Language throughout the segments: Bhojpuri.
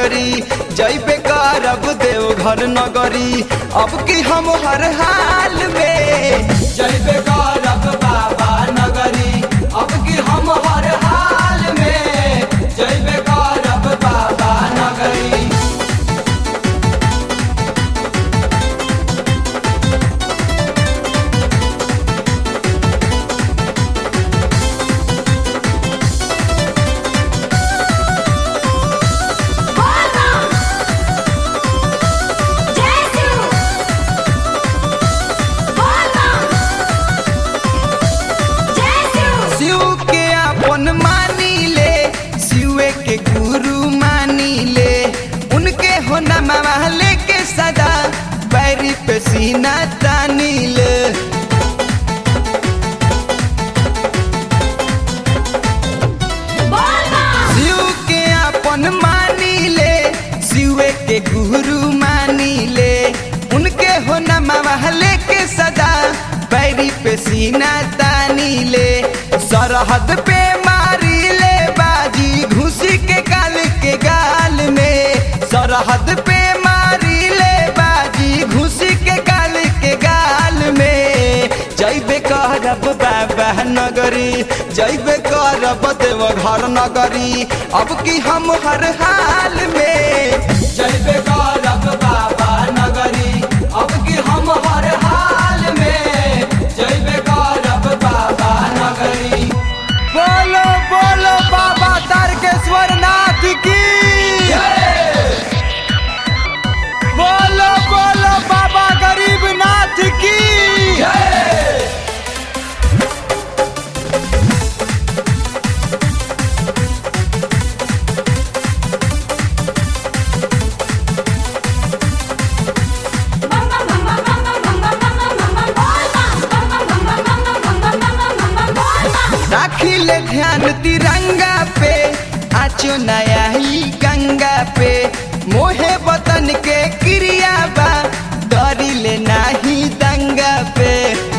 नगरी जैबे करब देवघर नगरी अब की हम हर हाल में जैबे करब बाबा नगरी अब की हम हर हाल में जैबे करब बाबा नगरी शिव के अपन मानी ले शिवे के गुरु मानी ले उनके हो नमवा लेके सदा पैरी पे सीना तानी ले शिव के अपन मानी ले शिवे के गुरु मानी ले उनके हो नमवा लेके सदा पैरी पे सीना तानी ले सरहद पे मारी ले बाजी घुसी के काल के गाल में सरहद पे मारी ले बाजी घुसी के काल के गाल में जैबे करब बाबा नगरी जैबे करब देव घर नगरी अब की हम हर हाल में जैबे करब बाबा नगरी अब की हम हर हाल में जैबे करब बाबा नगरी बोलो बोलो बाबा तारकेश्वर नाथ की बोलो बोलो बाबा गरीब नाथ की राखी ले ध्यान तिरंगा पे आचो नया ही गंगा पे मोहे वतन के क्रिया बा डरी ले नाही दंगा पे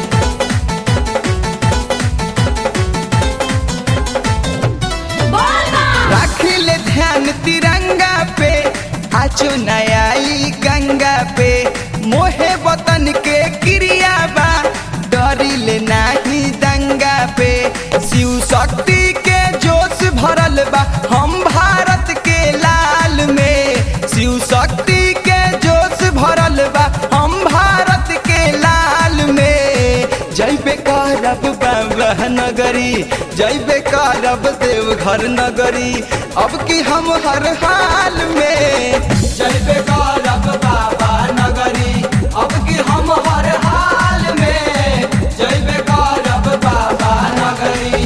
राखी ले ध्यान तिरंगा पे आचो नया ही गंगा पे मोहे वतन के क्रिया बा डरी ले नाही दंगा पे शिव शक्ति के जोश भरल बा हम भारत के लाल में शिव शक्ति के जोश भरल बा हम भारत के लाल में जैबे करब बाबा नगरी जैबे करब देवघर नगरी अब की हम हर हाल में जैबे करब बाबा नगरी अब की हम हर हाल में जैबे करब बाबा नगरी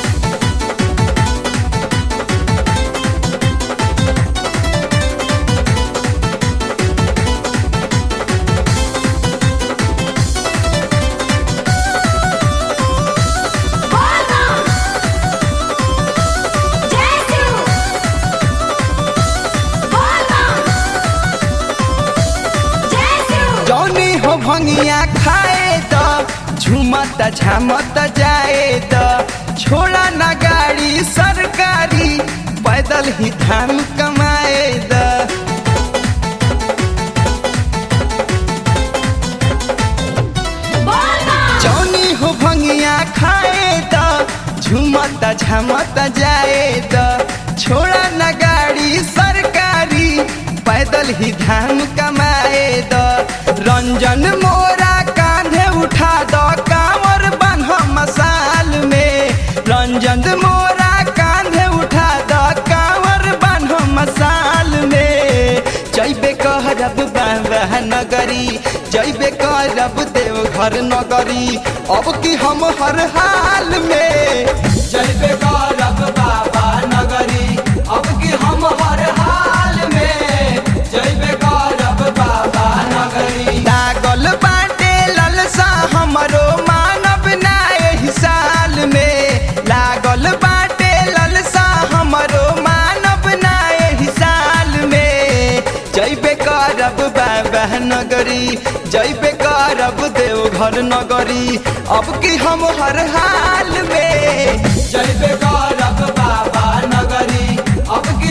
जौनी हो भंगिया खाए त झुमत झामत जाए त छोड़ा ना गाड़ी सरकारी पैदल ही धाम कमाए द जौनी हो भंगिया खाए त झुमत झमत जाए त छोड़ा ना गाड़ी सरकारी पैदल ही धाम कमाए द रंजन मोरा कांधे उठा द कांवर बन्ह मसाल में रंजन मोरा कांधे उठा द कांवर बन्ह मसाल में जैबे कहरब बाबा नगरी जैबे करब देवघर नगरी अब की हम हर हाल में जैबे करब बाबा नगरी अब की हम हर हाल में जैबे करब बाबा नगरी लागल बाटे ललसा हमरो मानव ना एही साल में लागल बाटे ललसा हमरो मानव ना एही साल में जैबे करब बाबा नगरी जैबे करब देवघर नगरी अब की हम हर हाल में जैबे करब बाबा नगरी अब की